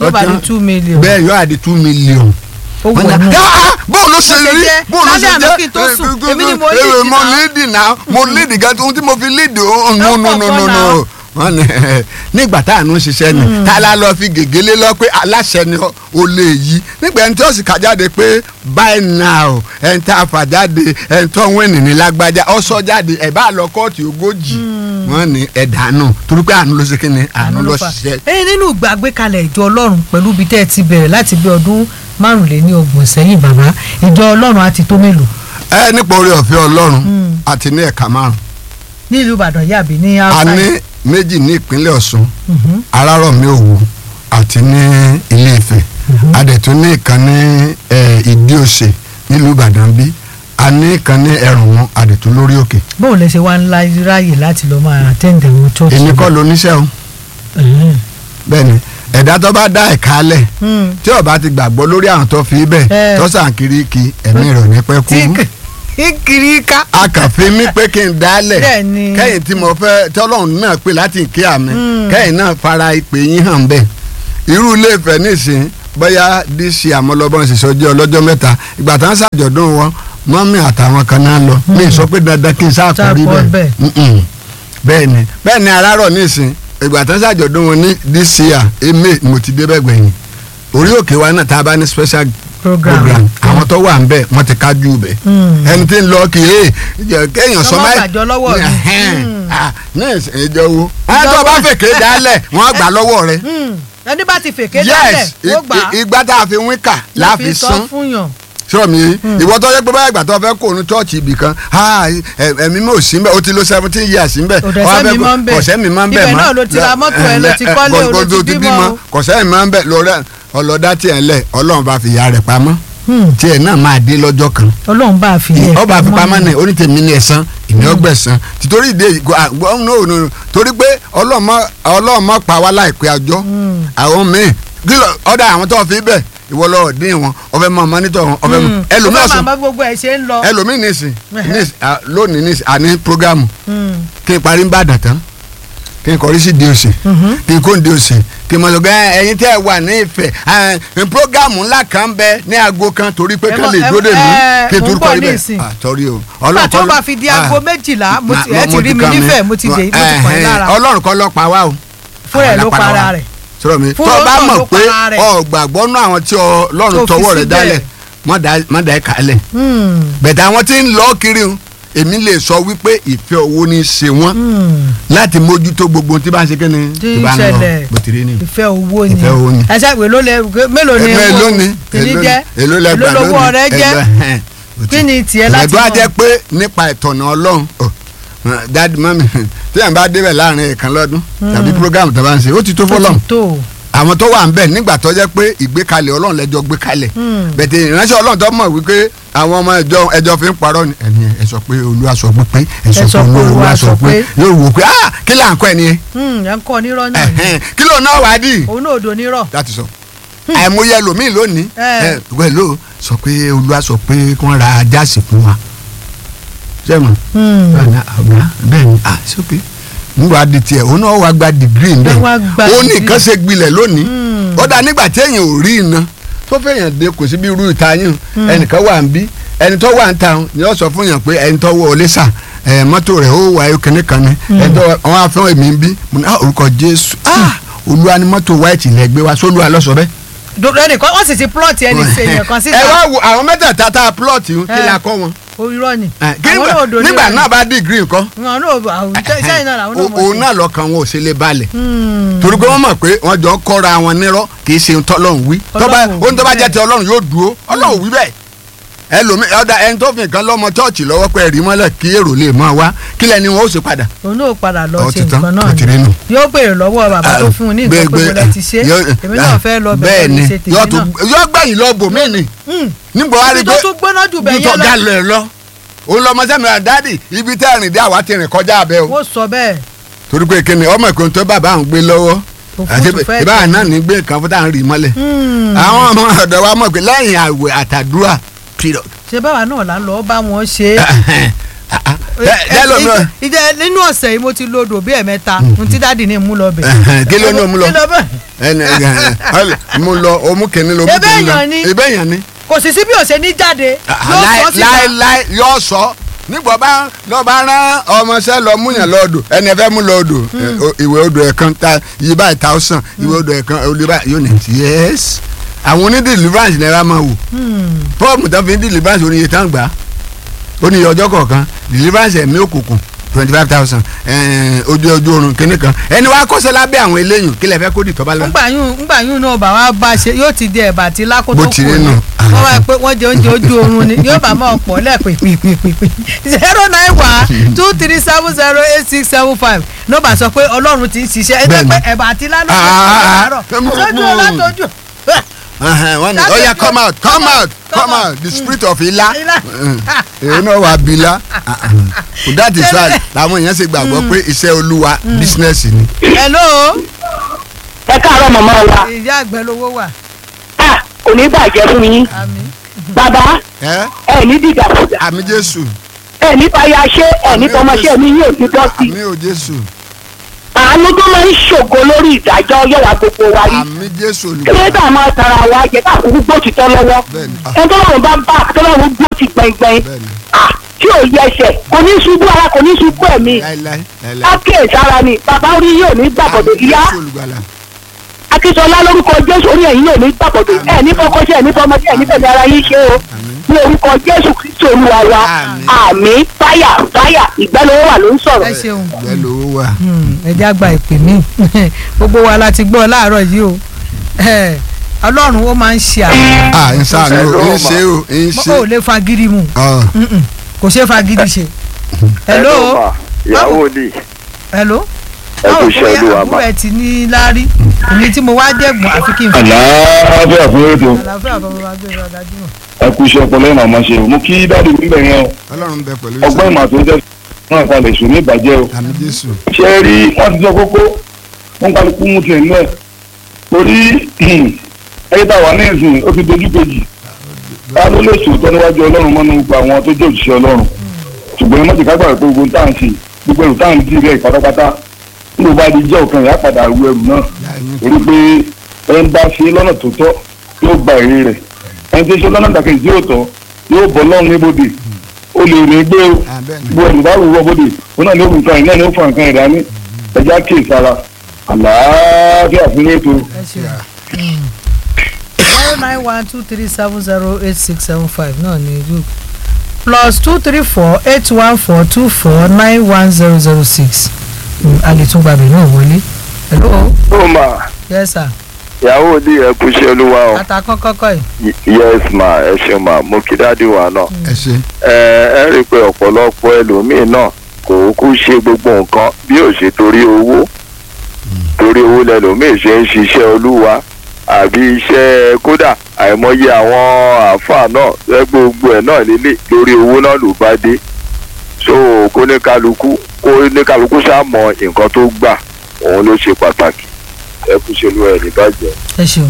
ló bá di ọtán. two million bẹ́ẹ̀ yóò àdí two million ó wọ̀ wọ́n nù. ní, "Ah, bóun ló ṣe Bó ṣe rí jẹ́, bóun ló ṣe lálẹ́ àná jẹ́ kí n tó sùn, Eh, èmi ni mo eh, lead mo náà. lead náà mo lead gan ohun tí mo fi lead o no no no no no wọ́n ní nígbà tá à ń ṣiṣẹ́ ni tá a la lọ fi gègélé lọ pé aláṣẹ ni o lè yí nígbà ẹni tí ó sì kà jáde pé buy now ẹni tá a fà jáde ẹni tó ń wẹ̀nì ní lágbájá ọ sọ jáde ẹ̀ bá lọ kóòtù ogójì wọ́n ní ẹ̀dánù torí pé àánú ló ṣe kí ni àánú ló fà. ṣiṣẹ́ ẹyin nínú ìgbàgbékalẹ̀ ìjọ ọlọ́run pẹ̀lú ibi tẹ́ ẹ ti bẹ̀rẹ̀ láti bí ọdún márùnléní ọgbọ̀n sẹ́yìn bàbá ìjọ ọlọ́run á ti tó mélòó ẹ nípa orí ọ̀fẹ́ ọlọ́run àti ní ẹ̀ka márùn ní ìlú ìbàdàn yàbí ní a outside. ní méjì ní ìpínlẹ̀ ọ̀ṣun Mhm. arárọ̀mí òwú àti ní ilé ifẹ̀ a dẹ̀ tún ní ìkan ní eh, ìdí òsè nílùú ìbàdàn bí a ní ìkan ní ẹrùnmú a dẹ̀ tún lórí òkè bóun lè ṣe wá ńlá ráàyè láti lọ máa àtẹ̀ǹdẹ̀ wọn church. èmi kọ́ lóníṣẹ́ o Mhm. bẹ́ẹ̀ ni ẹ̀dá tó bá dá ẹ̀ka lẹ̀ Hmm. tí ó bá ti gbàgbọ́ lórí àwọn tó fi bẹ́ẹ̀ Eh. tó sàn kiri kí ẹ̀mí rẹ̀ ò ní pẹ́ kú tí kì- kiri ká. a kàn fi mí pé kí n dálẹ̀ Bẹ́ẹ̀ ni. kẹ́yìn tí mo fẹ́ tọ́lọ́run náà pè láti kí àmì Mm. kẹ́yìn náà fara ìpè yín hàn bẹ́ẹ̀ irú ilé Ifẹ̀ nísìn bóyá dc àmọ́lọ́bọ̀n ṣiṣẹ́ ọjọ́ ọlọ́jọ́ mẹ́ta ìgbà tá ń ṣàjọ̀dún wọn mọ́mí àtàwọn kan náà lọ mi sọ pé dandan kí n sáàkó rí Sáàkó bẹ́ẹ̀ Mm-mm. bẹ́ẹ̀ ni bẹ́ẹ̀ ni arárọ̀ nísìn ìgbà tá ń ṣàjọ̀dún wọn ní dc à eme mo ti débẹ̀ gbẹ̀yìn orí òkè wa náà tá a bá ní special program. program àwọn tó wà ń bẹ̀ wọ́n ti kájú bẹ̀ Mm. ẹni tí ń lọ kì í jẹ kéèyàn sọ Lọ́mọ máa gbàjọ lọ́wọ́ mi. Ẹhẹ́n. Mm. Ah, ní ìjọ wo ẹni tó bá fèké dálẹ̀ wọ́n á gbà lọ́wọ́ rẹ̀ Hmm. ẹni bá ti fèké dálẹ̀ yes ó gbà á i- ìgbà tá a fi wín kà la fi sọ san fún yàn. sọ mi ìwọ tó yẹ pé báyìí ìgbà tó fẹ́ kó nu chọ́ọ̀chì ibì kan ah, ẹ- ẹ̀mí mi ò sí mbẹ́ o ti lo seventeen years mbẹ́ Kò Ó wá dẹ̀ fẹ́ sẹ́mi kó- mọ́ ń bẹ̀. kò sẹ́mi mọ́ ń bẹ̀ Ibẹ̀ mọ́ náà ló ti ra mọ́tò ẹ̀, ló ti Ẹ, kọ́lé, ẹ, ló ti ti bímọ o. kò sẹ́mi mọ́ ń bẹ̀ lọ́rẹ́ ọlọ́dá tiẹ̀ lẹ̀ ọlọ́run bá fi ìyá rẹ̀ pamọ́ Hmm. tiẹ̀ náà máa dé lọ́jọ́ kan ọlọ́run bá a fi yẹ ọba àfipamọ́ ní onítẹ̀mí ní ẹ̀sán ìní ọgbẹ̀sán títorí ìdè gbọ́n torí pé ọlọ́ọ̀mọ́ pa wá láìpẹ́ ọjọ́ Hmm. àwọn míì kí ló ọ̀dà àwọn tó fi bẹ̀ ìwọ lọ́ọ̀ dín wọn ọ̀fẹ́ mọ mọ́nítọ̀ wọn ọ̀fẹ́ mọ ẹlòmíì ọ̀sùn. ọ̀sùn máa gbogbo ẹ̀ ṣe ń lọ. ẹlòmíì nìsín Ẹhẹ́. nìsín, à, lónìí nìsín àní programu Hmm. kí n parí ń bàdàn tán kí n kọrí sí di òsè Mhm. kí n kó di òsè kí n mọ̀ sọ́gbẹ́ ẹ̀yin tẹ́ ẹ wà ní ìfẹ́ ẹ̀, programu ńlá kan bẹ ní aago kan torí pé Ẹ kán mọ̀- lè ẹ- dúró dè mí ẹ, kí n mò ń tún bọ̀ kọrí nísìn. bẹ́ẹ̀ torí o nígbà tó kọ́ bá ló- fi di ah, aago méjìlá mo ti ma- ẹ ti mo rí mi kàn mí. nífẹ̀ẹ́ mo ti dé mo ti pọ̀ ẹ́ lára ọlọ́run kọ́ ló pa wá o fún ẹ̀ Àwọn ló la para wa. rẹ̀. sọ̀rọ̀ mi Fún tó o bá Ọlọ́run mọ̀ ló pé para rẹ̀. ọ gbàgbọ́ nú àwọn tí ọlọ́run Tó fi tọwọ́ rẹ̀ síbẹ̀. dálẹ̀ má dá- má dá ẹ̀ kálẹ̀ Hmm. bẹ̀tẹ̀ àwọn tí ń lọ kiri o èmi lè sọ wípé ìfẹ́ owó ní í ṣe wọ́n Hmm. láti mójútó gbogbo tí bá ń ṣe kí ni Tí tí bá ń lọ ṣẹlẹ̀. bó ti rí ni. ìfẹ́ owó ni Ìfẹ́ owó ni. ẹsẹ̀ ìwé ló lẹ mélòó ni Èló- èló ni kìíní èló ni- jẹ́ èló lẹ́gbàá èló lówó ọ̀rẹ́ jẹ́ èló- ẹ̀hẹ́n. Ó ti- kí ni tiẹ̀ láti ẹ̀dọ́ á mọ̀? jẹ́ pé nípa ìtọ̀nà ọlọ́run ọ, dáàdì mọ́mì tí yàn bá débẹ̀ láàrin ìkan lọ́dún tàbí program tó bá ń ṣe ó ti tó Ó fọlọ́n ti tó àwọn tó wà ń bẹ̀ nígbà tó jẹ́ pé ìgbékalẹ̀ ọlọ́run lẹ́jọ́ gbé kalẹ̀ Hmm. bẹ̀tẹ̀ ìránṣẹ́ ọlọ́run tó mọ̀ wípé àwọn ọmọ ẹjọ́ ẹjọ́ fi ń parọ́ ni ẹni ẹ sọ pé olúwa sọ pé ẹ sọ pé olúwa sọ pé yóò wò pé ah kí là ń kọ́ ẹ nìyẹn Hmm, ẹ̀ ń kọ́ nírọ́ náà ni. ẹ̀hẹ́n, kí ló náà wá dì òun náà odò nírọ̀ láti sọ àìmọye ẹlòmíì lónìí Eh. ẹ wẹ́lò sọ pé olúwa sọ pé kí wọ́n ra jáàsì fún wa sẹ́wọ̀n Hmm. ọ̀nà ọ̀gá bẹ́ẹ̀ ni ah sókè nígbà di tiẹ̀ òun náà wá gba dìgírì ń bẹ̀ Ẹ wá gba ó ní degree. nǹkan ṣe gbilẹ̀ lónìí Hmm. ó dá nígbà tí èèyàn ò rí iná tó fẹ́yàn dé kò sí bí irú ìta yín ẹnìkan wà ń bí ẹni tó wà ń ta ni ó sọ fún yàn pé ẹni tó wọ ọlé sà ẹ mọ́tò rẹ̀ ó wà ayọ́ kìnní kan ni ẹni tó wọn á fẹ́ èmi ń bí mo ní ah orúkọ jésù ah olúwa ni mọ́tò white lẹ gbé wa sólúwa lọ́sọ̀ bẹ́ẹ̀. dodo ẹnìkan wọ́n sì ti plọ̀tì ẹnì sèyàn kan síta ẹ wá wo àwọn mẹ́tẹ̀ẹ̀ta tá a plot yìí kí Eh. la kọ́ wọn. irọ́ ni Eh, kí àwọn náà nígbà- odò nígbà nírọ̀ náà bá dìgírì nǹkan ni àwọn náà àwọn sẹ́yìn náà làwọn náà mọ̀ òun sí. náà lọ́kàn wọn ò ṣe lè balẹ̀ Hmm. torí pé wọ́n mọ̀ pé wọ́n jọ kọ́ra wọn nírọ́ kì í ṣe ohun tọ́lọ́run wí tọ́ba Ọlọ́run ò ohun tó bá wí jẹ́ ti ọlọ́run yóò dúró ọlọ́run wí bẹ́ẹ̀ ẹlòmí ọ̀dà ẹni tó fi nǹkan lọ́mọ chọ́ọ̀chì lọ́wọ́ pé ẹ̀rí mọ́lẹ̀ kí èrò lè máa wá kí lẹ́ni wọn ó ṣe padà. òun náà padà lọ Ó ṣe ti tán, nǹkan ó náà ti rí nù. ni yóò béèrè lọ́wọ́ bàbá tó fún un ní nǹkan pé gbé- mo lẹ ti ṣe yóò- èmi náà fẹ́ lọ bẹ́ẹ̀ bẹ̀rẹ̀ ni ní ṣe tèmi yóò tún- náà. yóò gbẹ̀yìn lọ bò mí ni Hmm. nígbà wá rí ibi pé tó tún gbóná jù bẹ́ẹ̀ nítorí yẹn ọ̀gá lọ lọ ẹ̀ lọ òun lọmọ sẹ́mi rà dáàdì ibi tẹ́ ẹ̀rìn dé àwa ti rìn kọjá abẹ́ o wọ́n sọ bẹ́ẹ̀ torí pé kíni ọmọ ìkóni tó bàbá àwọn gbé lọ́wọ́ Òfútù àti fẹ́ ìbára tẹ̀. náà ní gbé nǹkan fún táwọn rì mọ́lẹ̀ Hmm. àwọn ọmọ ọ̀dọ̀ wa mọ̀ pé lẹ́yìn àwẹ̀ àtàdúrà period ṣe báwa náà là ń lọ bá wọn ṣe é Tẹ- tẹ́lọ̀ náà. ìjẹ nínú ọ̀sẹ̀ yìí mo ti lo odò bí ẹ̀mẹ́ta n tí dáàdì ní mú lọ bẹ̀. kí ló ní o mú lọ kí ló bẹ̀? ẹnì ẹ mú lọ omú kìíní lọ omú Ebe kìíní lọ èèyàn ni. ebe èèyàn ni kò sì sí bí òṣè ní jáde yóò sọ síta láéláé yóò sọ nígbà bá lọ bá rán ọmọọṣẹ́ lọ múyàn lọ́ọ̀dù ẹni ẹ fẹ́ mú lọ́ọ̀dù ìwé odò ẹ̀kan ta iye báyìí thousand ìwé odò ẹ̀kan olè báyìí yóò ní yes àwọn oní deliverance ní ẹ bá máa wò fọ́ọ̀mù tó fi ń deliverance oníye tán gbà ó ní iye ọjọ́ kọ̀ọ̀kan deliverance ẹ̀mí òkùnkùn twenty five thousand ojú ojú oorun kínní kan ẹni wàá kọ́sẹ́ lábẹ́ àwọn eléyìí kí lè fẹ́ kó dì tọ́ba lọ. ngbàyún ngbàyún náà bá wa bá ṣe yóò ti di ẹ̀bà àti lákòótó Bó ti rí nù. wọ́n wá pé wọ́n jẹ oúnjẹ ojú oorun ni yóò bá máa pọ̀ lẹ́ẹ̀pẹ̀pẹ̀pẹ̀ zero nine one two three seven zero eight six seven five nọ́ọ̀bà sọ pé ọlọ́run ti ń ṣiṣẹ́ ẹ jẹ́ Bẹ́ẹ̀ni. pé ẹ̀bà àti lánàá Ah, àárọ̀ ah, sójú ọlátọ́jú Ẹhẹn, wọ́n ní That's ó yẹ it. come out come Come out out, come come out the spirit of ila Ilá. èyí náà wà bílá that is why làwọn èèyàn ṣe gbàgbọ́ pé iṣẹ́ olúwa business ni. hello ẹ káàárọ̀ màmá wa ìyá àgbẹ̀ lówó wà Ah, kò ní bàjẹ́ fún yín àmín bàbá ẹ ẹ ní dìdàkudà àmì jésù ẹ ní fàyàṣẹ ẹ ní tọmọṣẹ mi yóò ti dọ́ sí àmì ò jésù àánú tó máa ń ṣògo lórí ìdájọ́ yọ̀wá gbogbo wa rí àmì jésù olùkọ́ kílódé máa tara wa jẹ káàkiri gbòtítọ́ lọ́wọ́ bẹ́ẹ̀ni ah, ẹni tó lọ́run bá bá tó lọ́run gbó ti gbẹ̀ngbẹ̀ng bẹ́ẹ̀ni Ah, tí ò yẹ ẹsẹ̀ kò ní ṣubú ara kò ní ṣubú ẹ̀mí láíláí láíláí ákè sára ni bàbá orí yóò ní gbàgbọ́dọ̀ àmì ìyá jésù olùgbàlà akínsọlá lórúkọ jésù orí ẹ̀yìn yóò ní gbàgbọ́dọ̀ ẹ̀ ní fọkọ́ṣẹ́ ẹ̀ ní fọmọdé ẹ̀ ní fẹ̀mí ara yín ṣe o ní orúkọ jésù kristu olúwa wa Àmín. àmì fáyà fáyà ìgbẹ́lówó wà ló ń sọ̀rọ̀. ẹ ṣeun bẹ́ẹ̀ lówó wà. ẹjẹ́ àgbà ìpè mí gbogbo wa la ti gbọ́ láàárọ̀ yìí o Eh, ọlọ́run ó máa ń ṣe àwọn à ń sàánú o ń ṣe o ń ṣe. ó lè fagídí mu ọ Mm-mm. kò ṣe fagídí ṣe. hello ìyàwó ni hello ẹ kú báwo iṣẹ́ bóyá olúwa àbúrò mà. ẹ ti ní láárí èmi tí mo wá jẹ̀gbọ́n àfi kí n fi àlàáfíà fún ètò àlàáfíà bàbá wa gbé wa dájúmọ̀. ẹkú iṣẹ́ ọpọlọ ìmọ̀ àmọ́ ṣe o mú kí dáàdì níbẹ̀ yẹn o ọlọ́run bẹ pẹ̀lú ọgbọ́n ìmọ̀ àti oúnjẹ fún àkàlẹ̀ èṣù ní ìbàjẹ́ o àmì jésù ṣé ẹ rí wọ́n ti sọ kókó wọ́n kálukú mú tiẹ̀ nílẹ̀ torí ẹyẹ tá a wà ní ìsìn ó ti dojú kejì ká ló lè sòótọ́ níwájú ọlọ́run mọ́nú gba àwọn tó jẹ́ òṣìṣẹ́ ọlọ́run ṣùgbọ́n ẹ má ti ká gbàgbé pé gbogbo tá à ń ṣe gbogbo ẹrù tá à ń dì rẹ̀ pátápátá nígbà bá di jẹ́ òkan ìyá padà ru ẹrù náà torí pé ẹ ń bá ṣe lọ́nà tó tọ́ yóò gba èrè rẹ̀ ẹni tó ṣe lọ́nà dàkejì tí yóò tọ́ yóò bọ́ lọ́run níbodè ó lè rìn gbé o àbẹ́ni gbogbo ẹ̀rù bá wù wọ́ bóde òun náà ní òkú nǹkan ìnáà ní ó fa nǹkan ẹ̀dá ní ẹja kè sára àlàáfíà fún ètò ẹ ṣeun zero nine one two three seven zero eight six seven five náà ní ìlú plus two three four eight one four two four nine one zero zero six a lè tún gbàgbé náà wọlé hello ó mà yes sir ìyàwó ni ẹ kú iṣẹ́ olúwa o àtàkọ́ kọ́kọ́ yìí Y- yes ma ẹ ṣeun ma mo kí dáàdi wa náà ẹ ṣe ẹ ẹ rí i pé ọ̀pọ̀lọpọ̀ ẹlòmíín náà kò kú ṣe gbogbo nǹkan bí ò ṣe torí owó torí owó lẹlòmíín ṣe ń ṣiṣẹ́ olúwa àbí iṣẹ́ kódà àìmọye àwọn àáfàá náà ẹ gbogbo ẹ̀ náà lélẹ̀ lórí owó náà ló bá dé so kó ní kálukú kó ní kálukú ṣáà mọ nǹkan tó gbà òun ló ṣe pàtàkì ẹ kú ṣe olúwa ẹ̀ ní bàjẹ́. ẹ ṣeun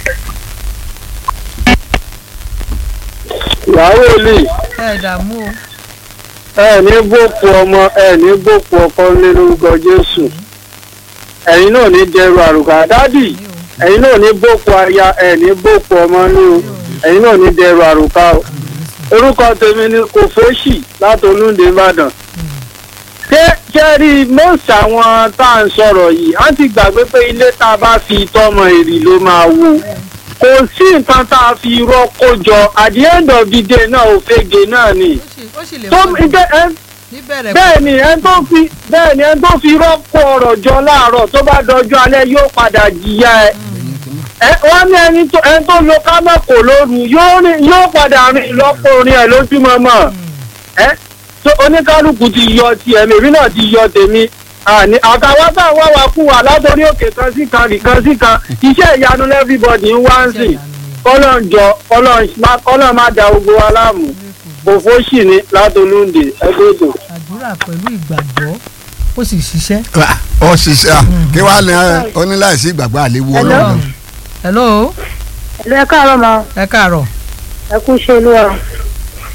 ìyàwó lè ẹ dààmú o ẹ ní gbòkú ọmọ ẹ ní gbòkú ọkọ lé lórúkọ jésù ẹ̀yin náà ní dẹrù àrùkà dádì ẹ̀yin náà ní gbòkú aya ẹ ní gbòkú ọmọ ní o ẹ̀yin náà ní dẹrù àrùkà o orúkọ tèmi ni kòfóṣì láti olúndé ìbàdàn ṣé ṣé rí most àwọn tá à ń sọ̀rọ̀ yìí á ti gbàgbé pé ilé tá a bá fi tọmọ èrì ló máa wó kò sí nǹkan tá a fi rọ́kó jọ at the end of the day náà òfegè náà ni ó sì lè tó wọ́n ǹjẹ́ ẹ níbẹ̀rẹ̀ bẹ́ẹ̀ ni ẹni tó fi bẹ́ẹ̀ ni ẹni tó fi rọ́pò ọ̀rọ̀ jọ láàárọ̀ tó bá dọjọ́ alẹ́ yóò padà jìyà ẹ. ẹ wọ́n ní ẹni tó ẹni tó lo kámẹ́kò lóru yóò rìn yóò padà rìn lọ́pọ̀ orin ẹ̀ lójúmọmọ. ẹ tó oníkálukú ti yọ tiẹ̀ mèmí náà ti yọ tèmi àní àtàwọn tá à ń wá wa kú wa látòrí òkè kan sí kan nìkan sí kan iṣẹ́ ìyanu everybody ń wá ń sìn kọ́lọ́njọ kọ́lọ́n má da gbogbo wa láàmú òfó sì ni látolúndé ẹgbẹ́ ètò. àdúrà pẹ̀lú ìgbàgbọ́ ó sì ṣiṣẹ́. ọ ṣiṣẹ́ à kí wàá ní oníláìsí ìgbàgbọ́ àléwu ọlọ́run. hello Ẹ̀lú ẹ káàárọ̀ ma ẹ káàárọ̀ ẹ kú iṣẹ́ olúwa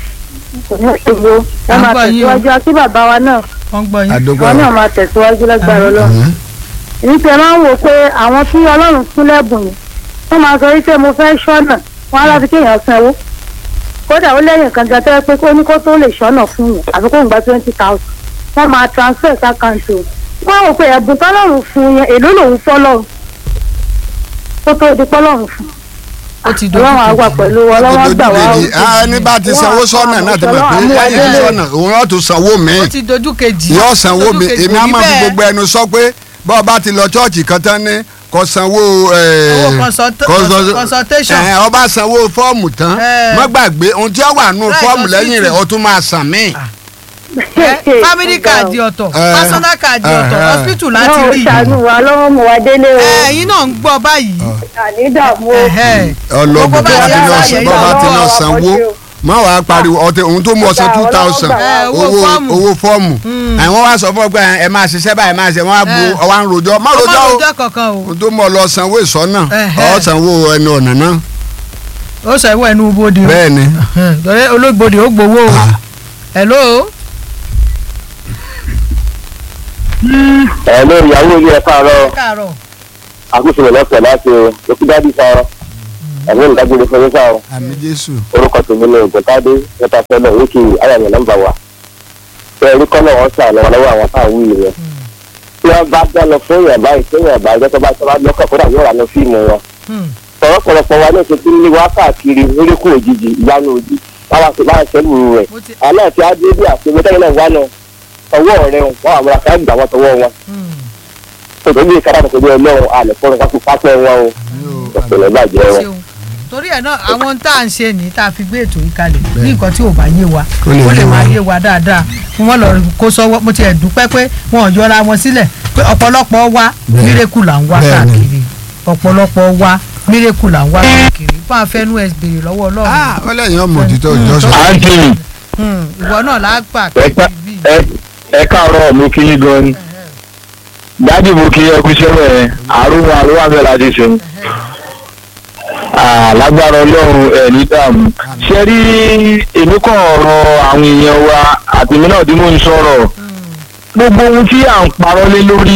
kò ní ṣòro ẹ À ń máa gbọ́ yín o. tẹ̀síwájú àti bàbá wa náà wọ́n gbọ́ yín. àdógbò wọn náà máa tẹ̀síwájú lágbára ọlọ́run Àmín. èyí tẹ máa ń wò pé àwọn tí ọlọ́run fún lẹ́bùn yìí wọ́n máa sọ wípé mo fẹ́ ṣọ́nà wọn á láti kéèyàn sanwó kódà ó lẹ́yìn kan gan tẹ́ pé kó ní kó tó lè ṣọ́nà fún yẹn àfi kó ń gba twenty thousand wọ́n máa transfer sí àkáǹtì o wọ́n wò pé ẹ̀bùn tọ́lọ́run fún yẹn èló lòun fọ́lọ́run kó tó di pọ́lọ́run fún ó ti dojú ọlọ́run á wà kejì. pẹ̀lú ọlọ́wọ́ gbà wá Ojúkejì, ah, ẹni bá ti sanwó sọ́nà náà ti mọ̀ pé ẹni sọ́nà òun yóò tún sanwó mi ó ti dojú kejì. yóò sanwó Dojú mi kejì èmi kò á rí máa fi bẹ́ẹ̀. gbogbo ẹnu sọ pé bọ́ ọ bá ti lọ chọ́ọ̀chì kan tán ní kò sanwó eh, Owó consult- consult- consultation. eh, ọba sanwó fọ́ọ̀mù tán Eh. má gbàgbé ohun tí ó wà nù Right, fọ́ọ̀mù lẹ́yìn rẹ̀ hospital. ó tún máa sàn mí. Ẹ, family card ọ̀tọ̀ Eh. personal card ọ̀tọ̀ Eh. hospital láti ọlọ́run rí ṣàánú wa lọ́wọ́ mu wa délé o ẹ ẹ̀yin náà ń gbọ́ báyìí. àní dààmú o. Ẹ̀hẹ́. ọlọ́gbọ̀n Gbogbo bá bá ti yà lọ láàyè bọ́ bá ti lọ ìyàwó sanwó àwọn má wàá pariwo ọtẹ ohun tó mú ọsẹ Ọgbà two ọlọ́wọ́ thousand gbà. Eh, owó owó fọ́ọ̀mù. owó fọ́ọ̀mù àwọn wá sọ fún ọ pé ẹ máa ṣiṣẹ́ báyìí máa ṣe wọ́n á bu Eh. ọwọ́ à ń rojọ́ má ọmọ rojọ́ o òjò kankan o ohun tó mú ọ lọ sanwó ìsọ́nà Ẹ̀hẹ́. ọ sanwó ẹnu ọ̀nà náà ó sọ ìwọ ẹnu bodè o bẹ́ẹ̀ ni torí olóògbòdì ó gbowó o Ah. hello ẹ ló ìyàwó ilé ẹ káàárọ̀ káàárọ̀ àkóso rẹ lọsẹ láti òkúdádì sọ ẹgbẹ́ ìdágbére fún yín sáà àmì jésù orúkọ tèmi ní ògùntàdé nípa fẹlẹ wíkì ayàmì nọ́mbà wa ṣe ẹrí kọlọ wọn sàn lọ́wọ́ lọ́wọ́ àwọn táwọn wí yẹn tí wọn bá dá lọ fún yàn báyìí fún yàn báyìí tó bá tó bá lọkọ kódà yóò rà lọ fíìmù wọn Hmm. ọ̀pọ̀lọpọ̀ wa ní ìṣètò ní wá káàkiri oríkù òjijì ìyanu òjì báwa sì bá ń ṣẹlù rẹ mo ti àná àti adébí àti mẹtẹ́lẹ̀ náà wà náà ọwọ́ rẹ wọn àwọn àmúra ká gbà wọn tọwọ́ wọn Hmm. tòtò bí ìkàrà tòtò bí ọlọ́run àlẹ́ fọ́nrán kápẹ́ pápẹ́ wọn o ọ̀pẹ̀lẹ̀ bàjẹ́ wọn. ṣeun torí ẹ̀ náà àwọn tá à ń ṣe ní tá a fi gbé ètò yìí kalẹ̀ ní nǹkan tí ò bá yé wa Kó lè ó lè yé wa. máa yé wa dáadáa fún wọn lọ kó sọ́wọ́ mo ti ẹ̀ dúpẹ́ pé wọn ò yọra wọn sílẹ̀ pé ọ̀pọ̀lọpọ̀ wa Bẹ́ẹ̀. mírèkù là ń wá Bẹ́ẹ̀ ni. káàkiri ọ̀pọ̀lọpọ̀ wa mírèkù là ń wá káàkiri fún àfẹnú ẹ̀ béèrè lọ́wọ́ ọlọ́run ah ó lẹ́yìn ọmọ òtítọ́ ìjọsọ àǹtí Hmm, ìwọ náà lágbà ẹ káàkiri bíi ẹ káàárọ̀ mo kí yín gan ni dájú mo kí ẹ kú sẹ́wọ̀ ẹ̀ àrùn àrùn àbẹ̀ láti ṣe lágbára ọlọ́run ẹ̀ ní dààmú ṣe rí èmi kàn ọ̀rọ̀ àwọn èèyàn wa àti èmi náà tí mò ń sọ̀rọ̀ gbogbo ohun tí à ń parọ́ lé lórí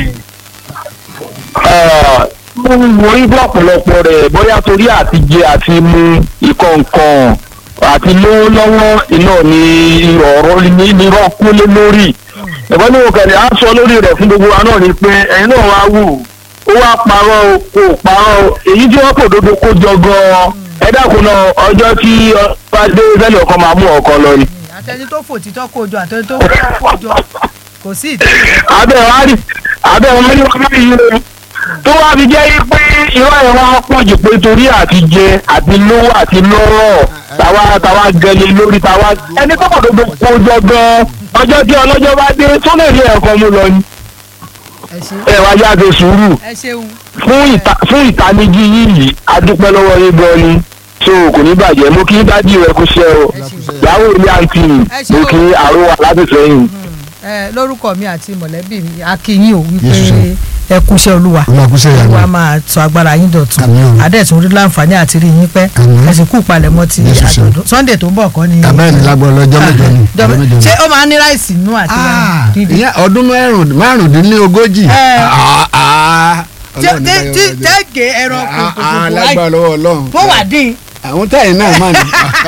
mo ń wo ibú ọ̀pọ̀lọpọ̀ rẹ̀ bóyá torí àti jẹ àti mu ìkọ̀ǹkọ̀ǹ àti lówó lọ́wọ́ iná ni ọ̀rọ̀ ní nírọ̀ kúlé lórí ẹ̀fọ́ ní òkèlè á sọ lórí rẹ̀ fún gbogbo wa náà ni pé ẹ̀yin náà wá wù ó wá parọ́ o kò parọ́ o èyí tí wọ́n kò dodo kó jọ gan-an ẹ dákun náà ọjọ́ tí ọba dé sẹ́lẹ̀ ọkàn máa mú ọkàn lọ ni. àtẹni tó fò títọ́ kó jọ àtẹni tó fò kó jọ kò sí ìtẹ́lẹ̀ abẹ́ wa rí abẹ́ wa rí wọn báyìí o tó wá fi jẹ́ pé irọ́ ẹ̀ wá pọ̀ jù pé torí àti jẹ àti lówó àti lọ́rọ̀ tàwa tàwa gẹ̀lẹ́ lórí tàwa ẹni tó kọ̀ gbogbo kó jọ gan ọjọ́ tí ọlọ́jọ́ bá dé tó lè rí ẹ̀kọ́ mú lọ ni ẹ ṣe ẹ wá yá ṣe sùúrù ẹ ṣeun fún ìta fún ìtanijí yìí adúpẹ́ lọ́wọ́ yín gan ni so kò ní bàjẹ́ mo kí dájú rẹ kú ṣe o ẹ ṣe ìyàwó ilé àǹtí Ẹ ṣé mo o. kí àrùwà láti sẹ́yìn. ẹ lórúkọ mi àti mọ̀lẹ́bí mi akínyìn ò wípé Yes, sir. ẹ kúṣẹ́ olúwa olùwàkúṣe ìyàwó olúwa máa sọ agbára yín dọ̀tun Àmín o. adẹ́tún rí láǹfààní àti rí yín pẹ́ Àmín. ẹ sì kú palẹ̀mọ́ ti Yes, sir. àjọ̀dún sunday tó ń bọ̀ kọ́ ni. abẹ́rẹ́ ní lágbọ́ ọlọ́jọ́ mẹ́jọ ni Jọ- ọjọ́ mẹ́jọ ni. ṣé ó máa ń ní ráìsì nínú àti Ah, dídí. ìyẹn ọdún márùn- márùndínlógójì. Eh. Ah, ah, Tí- Ọlọ́run ní tí- báyọ̀ tí- ọjọ́. tẹ́gẹ̀ ẹran Ah, ah, kòkòrò lágbára lọ́wọ́ ọlọ́run. tó wà dín àwọn táyì náà mà ní.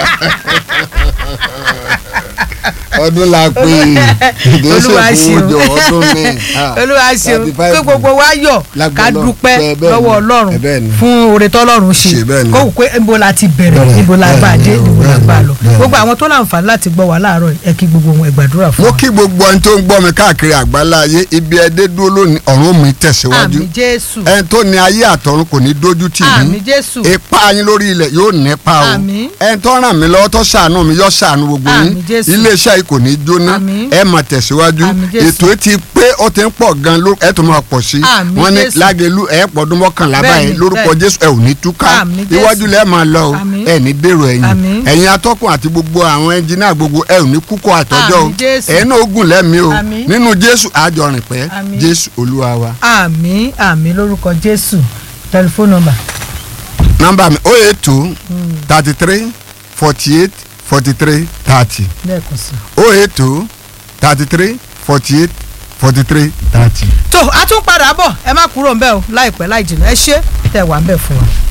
ọdún la pé olúwa ṣeun ìgbésẹ̀ fún ọjọ́ ọdún ní. ah, olúwa ṣeun 35 kí gbogbo wa yọ̀ Lágbára ká Ọlọ́run. dúpẹ́ Bẹ́ẹ̀- bẹ́ẹ̀ lọ́wọ́ ni. ọlọ́run Bẹ́ẹ̀ ni. fún oore tọ́lọ́run ṣe Ṣe bẹ́ẹ̀ ni. kó wù pé níbo la ti bẹ̀rẹ̀ Bẹ́ẹ̀ ni. níbo la gbà dé Bẹ́ẹ̀ ni. níbo la gbà lọ Bẹ́ẹ̀ ni. gbogbo àwọn tó láǹfààní láti gbọ́ wa láàárọ̀ yìí, ẹ kí gbogbo wọn ẹ gbàdúrà fún mo wa. kí gbogbo ẹni tó ń gbọ́ mi káàkiri àgbálá ayé ibi ẹdẹ dúró lónìí ọ̀run mi tẹ̀síwájú àmì jésù ẹni tó ní ayé àtọ̀run kò ní dójú tì àmì mí jésù ipa yín lórí ilẹ̀ yóò nípa o Àmín. ẹni tó ràn mí lọ́wọ́ tó ṣàánú mi yóò ṣàánú gbogbo yín Àmín Jésù. iléeṣẹ́ yìí kò ní jóná Àmín. ẹ máa tẹ̀síwájú Àmín Jésù. ètò yìí ti pé ó ti ń pọ̀ gan ló ẹ tó máa pọ̀ sí Àmín wọ́n ní Jésù. lágẹ̀lú ẹ̀ pọ̀dún mọ́kànlá Bẹ́ẹ̀ni, báyìí lórúkọ bẹ́ẹ̀ni. jésù ẹ ò ní túká Àmín Jésù. iwájú lẹ́ẹ̀ máa lọ o Àmín. ẹ ní dèrò ẹ̀yìn Àmín. ẹ̀yin atọ́kùn àti gbogbo àwọn ẹnjìnà gbogbo ẹ ò ní kúkọ́ àtọ́jọ́ o Àmín Jésù. ẹ̀yin náà ó gùn lẹ́mìí o Àmín. nínú jésù àjọrìn pẹ́ Àmín. jésù olúwa wa. àmì àmì lórúkọ jésù tẹlifóònù nọ́mbà nọ́mbà mi o eight two thirty three forty eight forty three thirty lẹ́ẹ̀kan sí. o eight two thirty three forty eight forty three thirty. tó a tún padà bọ̀ ẹ má kúrò ńbẹ̀ o láìpẹ́ láì jìnnà ẹ ṣé tẹ̀ wá ńbẹ̀ fún wa.